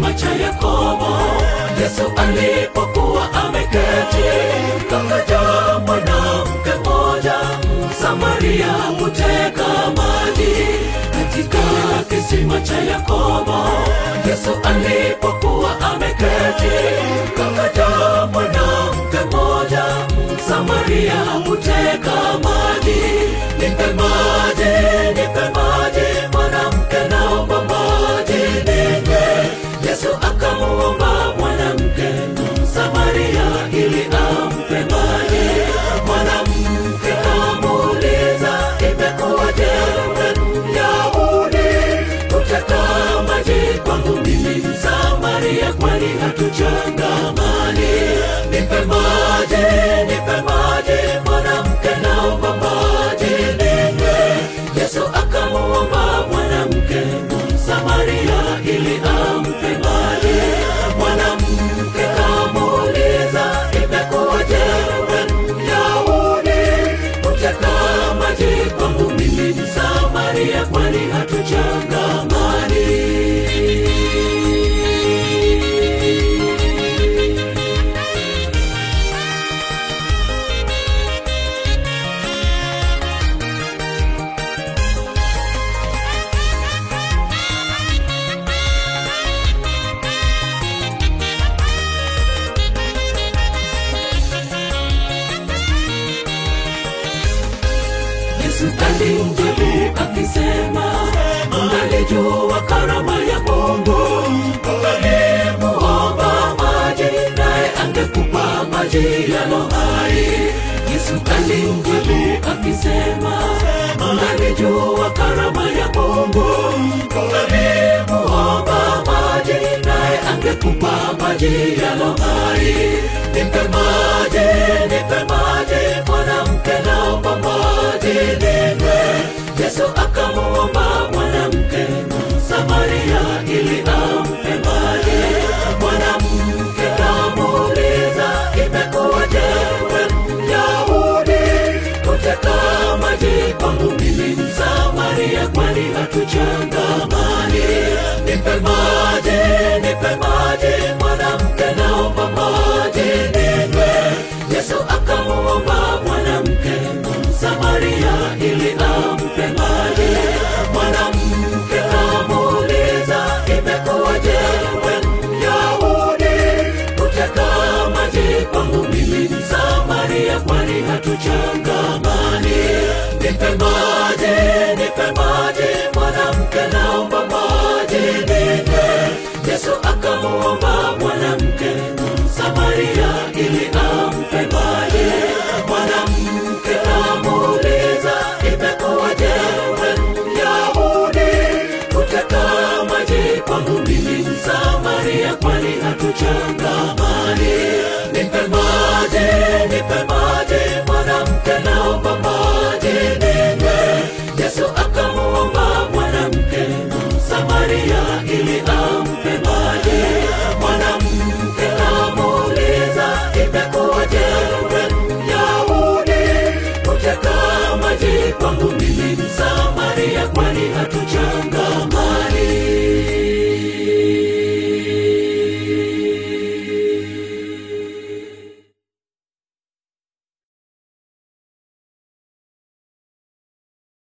kisima cha Yakobo. Yesu alipokuwa ameketi, kakaja mwanamke mmoja Msamaria kuteka maji katika kisima cha Yakobo. Yesu alipokuwa ameketi, kakaja mwanamke mmoja Msamaria kuteka maji. Nipe maji, nipe maji, mwanamke naomba maji ninywe. Yesu akamuomba mwanamke Msamaria ili ampe maji. Mwanamke kamuuliza, imekuwaje wewe Myahudi kuteka maji kwangu mimi Msamaria, kwani hatuchangamani? Nipe maji, nipe maji, mwanamke naomba maji ninywe. Yesu akamuomba mwanamke Msamaria ili ampe maji. Mwanamke kamuuliza, imekuwaje wewe Myahudi kuteka maji kwangu mimi Msamaria, kwani hatuchangamani? Yesu alimjibu akisema, ungalijua karama ya Mungu, ungalimuomba maji, naye angekupa maji yalo hai. Yesu alimjibu akisema, ungalijua karama ya Mungu, ungalimuomba maji, naye angekupa maji yalo hai. Nipe maji, nipe maji, mwanamke naomba maji ninywe. Yesu akamuomba mwanamke Samaria ili ampe maji. Mwanamke kamuuliza, imekuwaje wewe Myahudi kuteka maji kwangu mimi Msamaria, kwani hatuchangamani? Nipe maji, nipe maji, mwanamke naomba maji ninywe. Yesu akamuomba mwanamke Msamaria ili ampe maji. Mwanamke kamuuliza, imekuwaje wewe Myahudi kuteka maji kwangu mimi Msamaria, kwani hatuchangamani? Nipe maji,